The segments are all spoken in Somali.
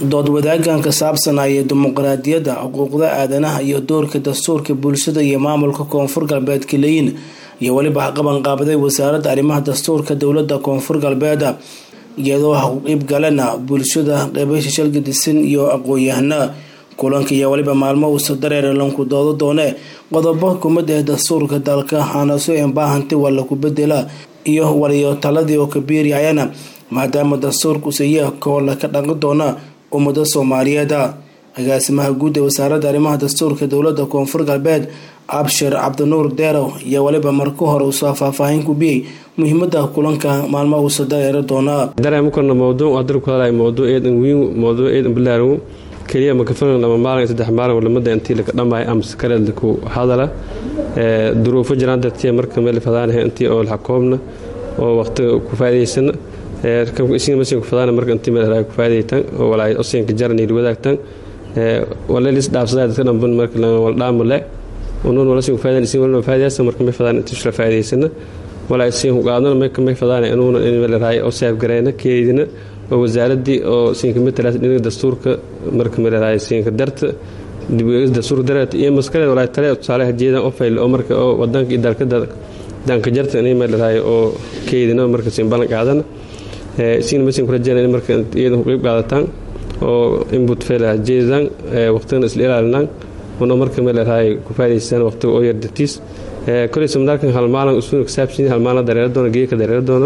dood wadaagan ka saabsanaya dimuqraadiyadda xuquuqda aadanaha iyo doorka dastuurka bulshada iyo maamulka koonfur galbeed kaleyin iyo weliba qabanqaabaday wasaaradda arrimaha dastuurka dowlada koonfur galbeed iyadoo haqib galena bulshada qeybasha shalgadisan iyo aqoon-yahana kulanka iyo weliba maalmo uusa dareere lanku doodo doone qodobo kumada ee dastuurka dalka hanaso embaahanti waa laku bedela iyo waliyo taladii oo kabiiriyayana maadaama dastuurku sayaa koola ka dhaqan doona ummada soomaaliyeed agaasimaha guud ee wasaaradda arrimaha dastuurka dowlada koonfur galbeed abshir cabdinuur deerow iyo weliba marka hore uusoo faahfaahin ku biyey muhiimada kulanka maalmo uusa dareeri doonaa dareemukana mawduuc adar ku hadlay mawduuc eedan wiin mawduuc eedan bilaarow keliya makafalan lama maalin saddex maalin walamada intii laka dhammaay amse kaleelda ku hadala duruufo jiraan dartiya marka meel fadaanaha intii oo laxakoobna oo waqtiga ku faa'idaysana ismasiin ku fadaana marka intii meel ku faa'iidaytan oo walaay osinka jaran iyo wadaagtan walelis dhaafsadaa dadka dhamban marka wal dhaamale unuun wala siin ku faa'idayn isin wala faa'iidaysa marka may fadaan intii shla faa'idaysana walaay siin ku qaadana may kamay fadaana inuuna in meel raay oo saaf gareena keedina oo wasaaradii oo siinka matalaas dhinaca dastuurka marka meel raay siinka darta dibgeegis dastuurka dareet iyo maskale walaay tale tusaalaha jeedan oo fayl oo marka oo wadanka iyo dalka danka jarta inay meel raay oo keedina marka siin balan qaadana siin masin ku rajayna in marka iyadan ku qayb qaadataan oo input fail jeedan waqtigan isla ilaalinaan una marka meel raay ku faa'iideystaan waqtiga oo yar dartiis kulay samdaalkan hal maalin usuuna kasaabsan hal maalin dareero doona geeka dareero doona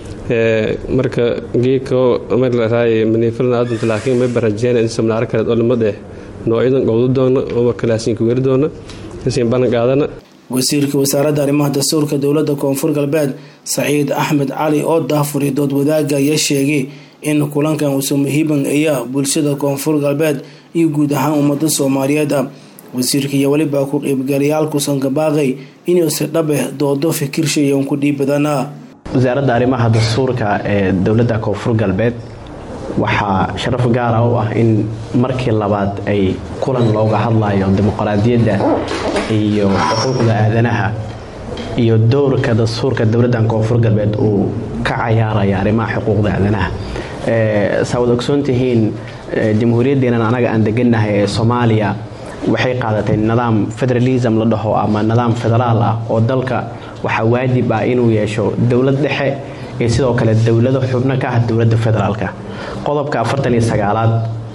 marka geeka meel raay maniifalna aadunta laakiin may barajeen in samnaaro kale oo lamad eh noocyadan qowdo doona oo marka laasiin ku weeri doona kasiin balan qaadana wasiirka wasaaradda arrimaha dastuurka dowlada koonfur galbeed saciid axmed cali oo daafuri dood wadaaga ayaa sheegay in kulankan uusa muhiiban aya bulshada koonfur galbeed iyo guud ahaan ummada soomaaliyeed wasiirka iyo weliba ku qeybgalayaalkusan gabaaqay inuusi dhabe doodo fikirshaiyon ku dhiibadana wasaaradda arrimaha dastuurka ee dowladda koonfur galbeed waxaa sharaf gaara u ah in markii labaad ay kulan looga hadlayo dimuqraadiyadda iyo xuquuqda aadanaha iyo dowrka dastuurka dowladdan koonfur galbeed uu ka cayaaraya arrimaha xuquuqda aadanaha saa wad ogsoon tihiin jamhuuriyaddeenan anaga aan degannahay ee soomaaliya waxay qaadatay nidaam federalism la dhaho ama nidaam federaal ah oo dalka waxaa waajib ah inuu yeesho dowlad dhexe iyo sidoo kale dowlado xubno ka ah dowladda federaalka qodobka afartan iyo sagaalaad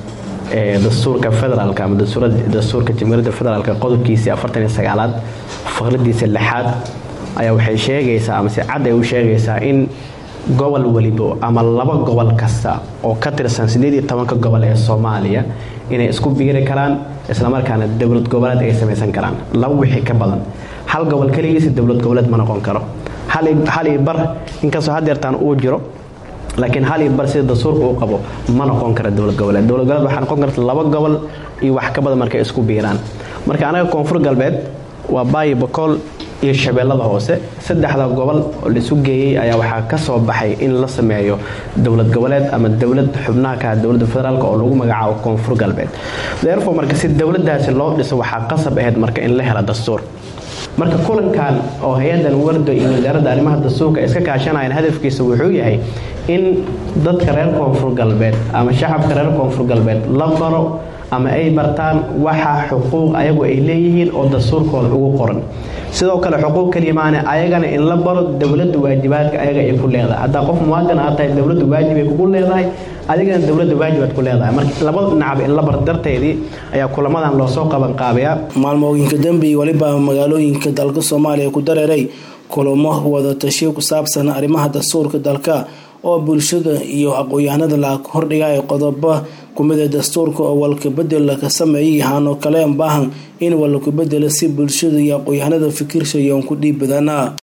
ee dastuurka federaalka ama dastuurka jamhuuriyadda federaalka qodobkiisii afartan iyo sagaalaad faqradiisa lixaad ayaa waxay sheegaysaa ama si cad ay u sheegaysaa in gobol welibo ama laba gobol kasta oo ka tirsan sideed iyo tobanka gobol ee soomaaliya inay isku biiri karaan islamarkaana dowlad goboleed ay samaysan karaan laba wixii ka badan hal gobol keligiisa dowlad goboleed ma noqon karo hal iyo bar inkastoo hadeertaan uu jiro laakiin hal iyo bar sida dastuurka uu qabo ma noqon kara dowlad goboleed dowlad goboleed waxaa noqon karta laba gobol iyo wax ka badan markay isku biiraan marka anaga koonfur galbeed waa baayi bakool iyo shabeellada hoose saddexda gobol oo laisu geeyey ayaa waxaa ka soo baxay in la sameeyo dowlad goboleed ama dowlad xubnaha ka ah dowladda federaalk oo lagu magacaabo koonfur galbeed therefore marka si dowladaasi loo dhiso waxaa qasab ahayd marka in la helo dastuur marka kulankan oo hay-adan wardo iyo wasaaradda arrimaha dastuurka iska kaashanayaan hadafkiisa wuxuu yahay in dadka reer koonfur galbeed ama shacabka reer koonfur galbeed la baro ama ay bartaan waxa xuquuq ayagu ay leeyihiin oo dastuurkooda ugu qoran sidoo kale xuquuq kalimaane ayagana in la baro dowladda waajibaadka ayaga ay ku leedahay haddaa qof muwaadin aad tahay dowladda waajib ay kugu leedahay adigana dowladda waajibaad ku leedahay marka labada dhinacba in la bar darteedii ayaa kulamadan loosoo qabanqaabayaa maalmooyinka dambe iyo weliba magaalooyinka dalka soomaaliya ku dareeray kulamo wada tashiyo ku saabsan arrimaha dastuurka dalka oo bulshada iyo aqoon-yahanada la hordhigay qodobo kumida dastuurka oo walkabedel ka sameeyay hanoo kale baahan in walakabedelo si bulshada iyo aqoon-yahanada fikirshayoon ku dhiib badana